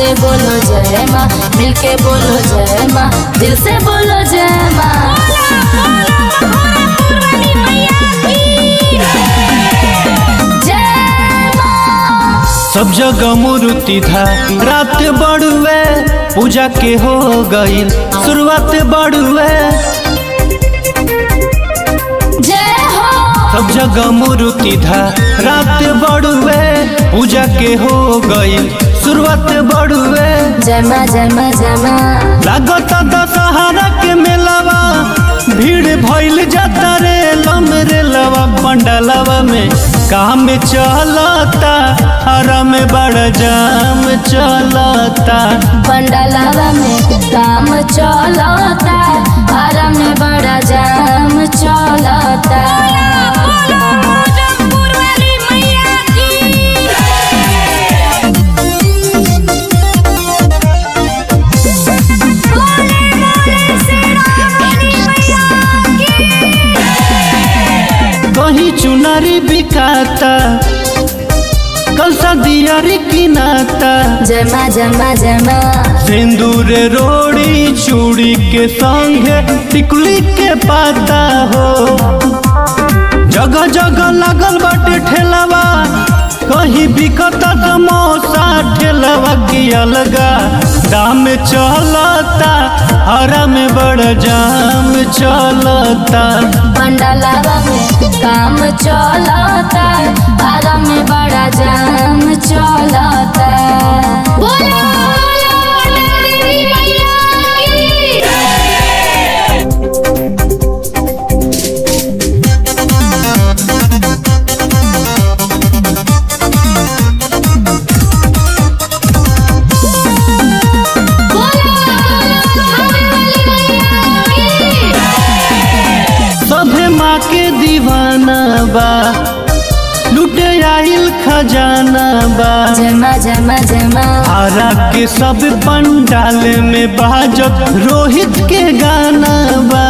से बोलो जय माँ मिलके बोलो जय माँ दिल से बोलो जय माँ जय माँ सब जगह मूर्ति था रात बड़ुए पूजा के हो गईल शुरुआत बड़ुए जय हो सब जगह मूर्ति था रात बड़ुए पूजा के हो गईल शुरुआत बड़ुए जय माँ जय माँ जय माँ लागत दशहरा के मेलावा भीड़ भइल जाता रे लम रे लवा पंडलवा में काम चलता हरा में बड़ा जाम चलता पंडलवा में काम चलता हरा में बड़ा जाम चलता कहीं चुनारी बिकाता कल दियारी किनाता जय माँ जय माँ जय माँ सिंदूर रोड़ी चूड़ी के संगे टिकुली के पाता हो जगह जगह लागल बाटे ठेलावा कहीं बिकता समोसा ठेलावा की अलगा दाम चलता हरा में बड़ा जाम चलता पंडलवा में काम चलता हरा में बड़ा जाम चलता बोलो सभे माँ के दीवाना बा लुटे आइल खजाना बा जय माँ जय माँ जय माँ आरा के सब पंडाल में बाजत रोहित के गाना बा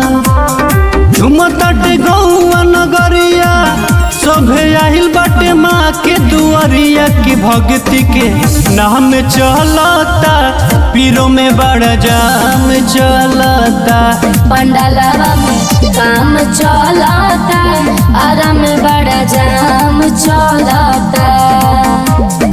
झुमतट गौआ नगरिया सभे आइल बाटे माँ के दुआरिया की भक्ति के नाम चलता पीरो में बड़ा जाम चलता पंडलवा में काम चलता हरा में बड़ा जाम चलता